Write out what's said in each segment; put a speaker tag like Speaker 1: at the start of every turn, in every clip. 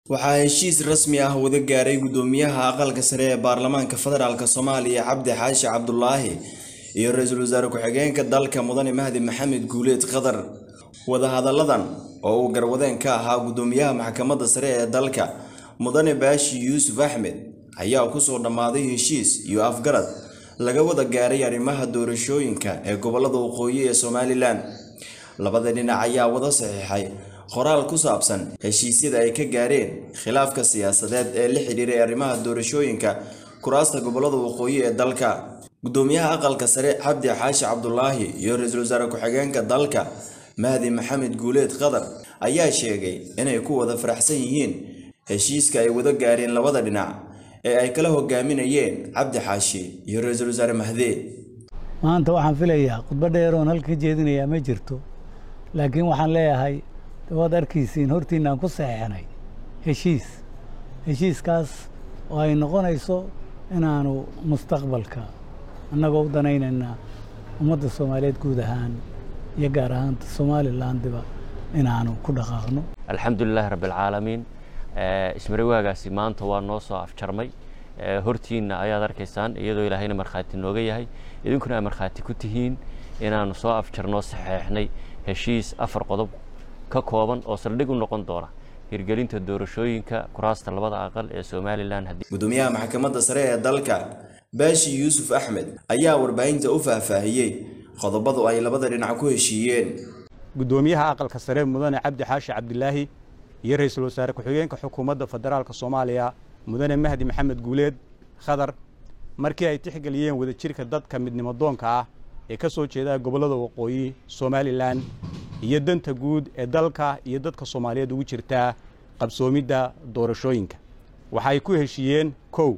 Speaker 1: waxaa heshiis rasmi ah wada gaaray guddoomiyaha aqalka sare ee baarlamaanka federaalk soomaaliya cabdi xaashi cabdulaahi iyo ra-iisul wasaare ku-xigeenka dalka mudane mahdi maxamed guuleed qadar wadahadalladan oo uu garwadeen ka ahaa guddoomiyaha maxkamadda sare ee dalka mudane baashi yuusuf axmed ayaa kusoo dhammaaday heshiis iyo afgarad laga wada gaaray arrimaha doorashooyinka ee gobollada waqooyi ee somalilan labada dhinac ayaa wada saxiixay qoraal ku saabsan heshiisyada ay ka gaareen khilaafka siyaasadeed ee la xidhiiray arrimaha doorashooyinka kuraasta gobollada waqooyi ee dalka guddoomiyaha aqalka sare cabdi xaashi cabdulaahi iyo ra-iisul wasaare ku-xigeenka dalka mahdi maxamed guuleed qadar ayaa sheegay inay ku wada faraxsan yihiin heshiiska ay wada gaareen labada dhinac ee ay kala hogaaminayeen cabdi xaashi iyo ra-iisul wasaare mahde
Speaker 2: maanta waxaan filayaa khudbo dheeroon halka ka jeedinayaa ma jirto laakiin waxaan leeyahay waad arkaysiin hortiinaan ku saxeexnay heshiis heshiiskaas oo ay noqonayso inaanu mustaqbalka annagoo u danaynaynaa ummadda soomaaliyeed guud ahaan iyo gaar ahaanta somalilandiba inaanu ku dhaqaaqno
Speaker 3: alxamdulilaahi rabbialcaalamiin ismariwaagaasi maanta waa noo soo afjarmay hortiinna ayaad arkaysaan iyadoo ilaahayna markhaati nooga yahay idinkuna ay markhaati ku tihiin inaanu soo afjarnoo saxeexnay heshiis afar qodob ka kooban oo saldhig u noqon doona hirgelinta doorashooyinka kuraasta labada aqal ee somalilan
Speaker 1: guddoomiyaha maxkamadda sare ee dalka baashi yuusuf axmed ayaa warbaahinta u faahfaahiyey qodobadu ay labada dhinac ku heshiiyeen
Speaker 4: guddoomiyaha aqalka sare mudane cabdi xaashi cabdilaahi iyo ra-iisul wasaare ku-xigeenka xukuumadda federaalk soomaaliya mudane mahdi maxamed guuleed khadar markii ay tixgeliyeen wadajirka dadka midnimo doonka ah ee ka soo jeeda gobollada waqooyi somalilan iyo danta guud ee dalka iyo dadka soomaaliyeed ugu jirtaa qabsoomidda doorashooyinka waxaay ku heshiiyeen kow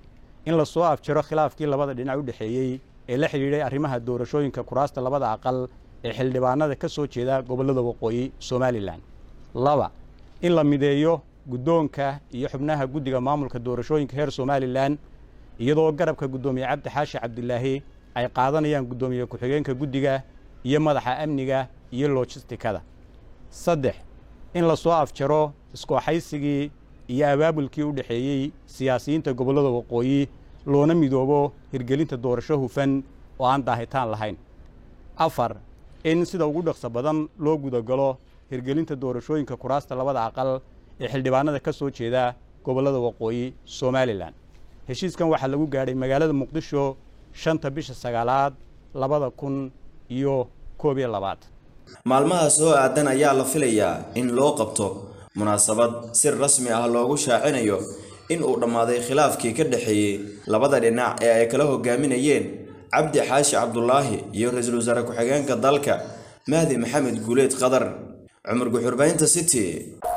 Speaker 4: in la soo afjaro khilaafkii labada dhinac u dhexeeyey ee la xidhiidhay arrimaha doorashooyinka kuraasta labada aqal ee xildhibaanada ka soo jeeda gobollada waqooyi somalilan laba in la mideeyo guddoonka iyo xubnaha guddiga maamulka doorashooyinka heer somalilan iyadoo garabka guddoomiye cabdi xaashi cabdilaahi ay qaadanayaan guddoomiye ku-xigeenka guddiga iyo madaxa amniga iyo lojistikada saddex in la soo afjaro iskooxaysigii iyo abaabulkii u dhexeeyey siyaasiyiinta gobollada waqooyi loona midoobo hirgelinta doorasho hufan oo aan daahitaan lahayn afar in sida ugu dhaqso badan loo gudagalo hirgelinta doorashooyinka kuraasta labada aqal ee xildhibaanada ka soo jeeda gobollada waqooyi somalilan heshiiskan waxaa lagu gaadhay magaalada muqdisho shanta bisha sagaalaad labada kun iyo koob iyo labaatan
Speaker 1: maalmaha soo aadan ayaa la filayaa in loo qabto munaasabad si rasmi ah loogu shaacinayo in uu dhammaaday khilaafkii ka dhexeeyey labada dhinac ee ay kala hogaaminayeen cabdi xaashi cabdulaahi iyo ra-iisul wasaare ku-xigeenka dalka mahdi maxamed guuleed qadar cumar guxurbaynta city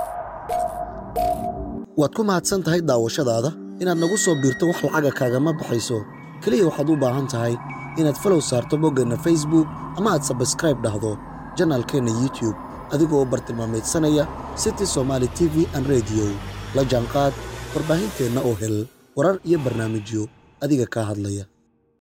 Speaker 5: waad ku mahadsan tahay daawashadaada inaad nagu soo biirto wax lacaga kaagama baxayso keliya waxaad u baahan tahay inaad falow saarto boggeenna facebook ama aad sabskraib dhahdo janaalkeenna youtub adigoo bartilmaameedsanaya city somaali t v an rediyo la jaanqaad warbaahinteenna oo hel warar iyo barnaamijyo adiga kaa hadlaya